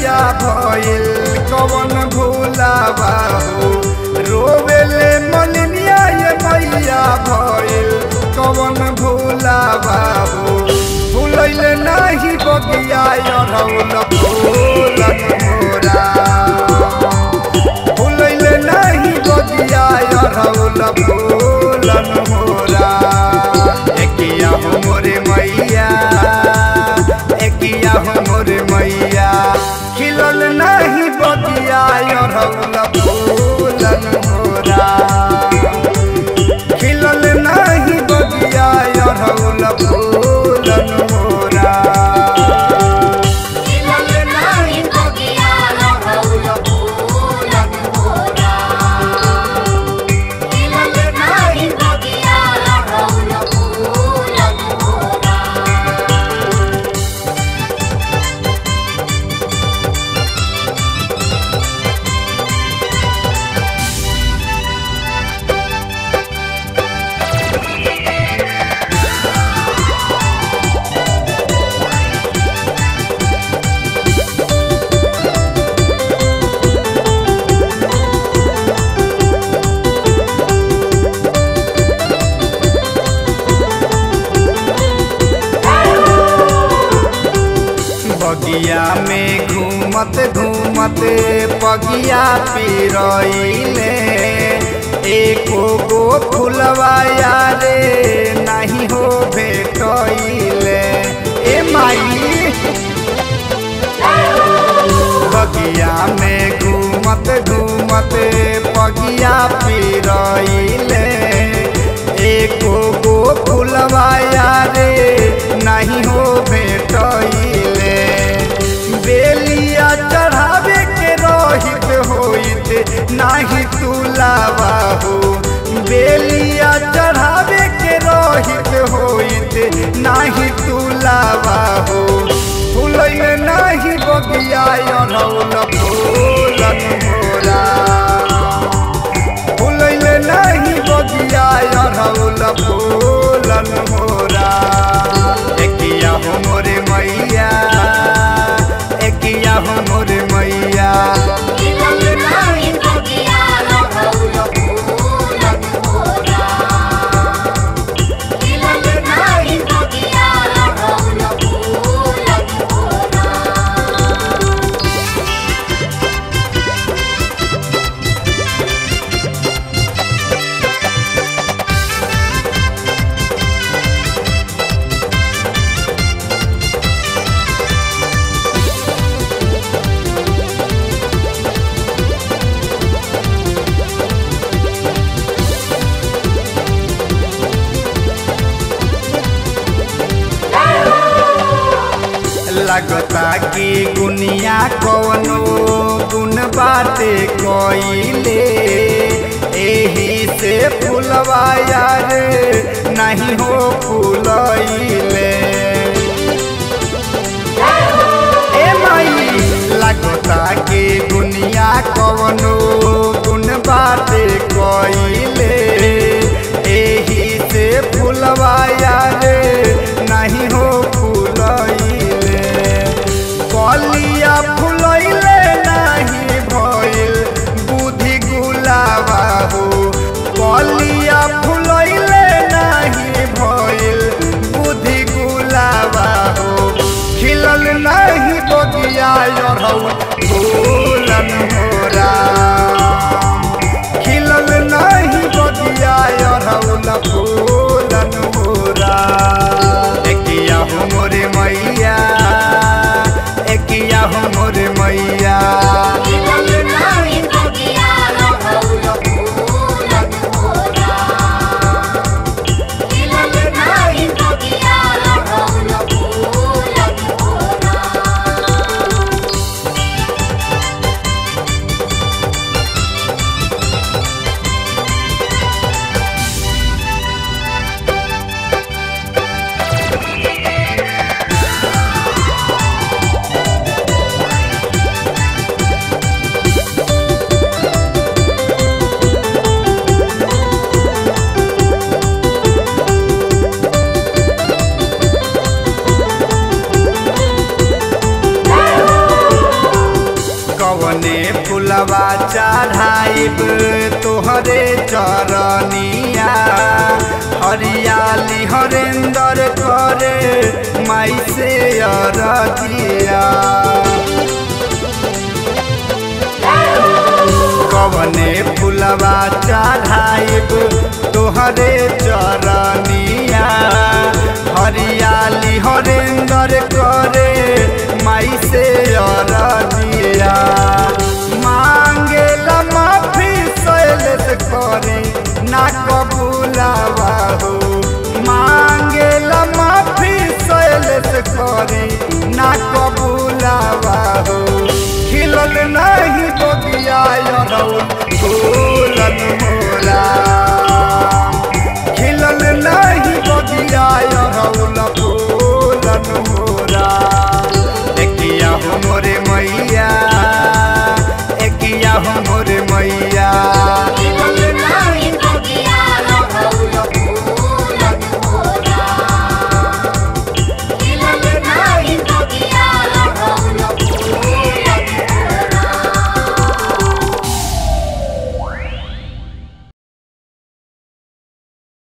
मैया भइल कवन भूलावा हो रोवेले मलिनिया ये मैया भइल कवन भूलावा हो भूलैले नाही बगिया अरौल फूलन मोरा भूलैले नाही बगिया अरौल फूलन मोरा एकिया हो मोरे मैया एकिया हो मोरे मैया खिलल नाही बगिया अरौल फूलन मोरा खिलल नाही बगिया अरौल फूलन मोरा खिलल नाही बगिया अरहुल फूलन मोरा खिलल नाही बगिया अरहुल फूलन मोरा बगिया में घूमत घूमत पगिया पिरइले एको गो फुलवा यारे नहीं हो भेटइले ए माई बगिया में घूमत घूमत पगिया पिरइले एको गो फुलवा यारे नहीं हो भेटइले बेलिया चढ़ावे के रहित होइत नाही तुलावा हो बेलिया चढ़ावे के रहित होइत नाही तुलावा हो फूलैले नाही बगिया अरौल फूलन मोरा फूलैले नाही बगिया अरौल फूलन मोरा एकिया हो मोरे मैया एकिया हो मोरे मैया खिलल नाही बगिया अरहुल फूलन मोरा खिलल नाही बगिया अरहुल फूलन मोरा लगता कि गुनिया कवनो गुन बाटे कइले एही से फुलवा यार नहीं हो फूलइले ए माई लगता कि दुनिया कवनो गुण बाटे कइले एही से फुलवा यार नहीं हो फूलइले कलिया फुलइले नहीं भइल बुद्धि गुलाबा हो कलिया फुलइले नहीं भइल बुद्धि गुलाबा हो खिलल नहीं बगिया अरहु फूलन मोरा खिलल नहीं बगिया अरहुल फूलन मोरा एकिया हो मोरे मैया एकिया हो मोरे मैया खिलल नाही बगिया अरहुल फूलन मोरा खिलल नाही बगिया अरहुल फूलन मोरा ए कवने फुलवा चढ़ाइब तोहरे चरनिया हरियाली हरेंदर करे माई से अरतिया कवने फुलवा चढ़ाइब तोहरे चरनिया हरियाली हरेंदर करे माई से अरदिया मांगेला माफी शैलेश करे ना कब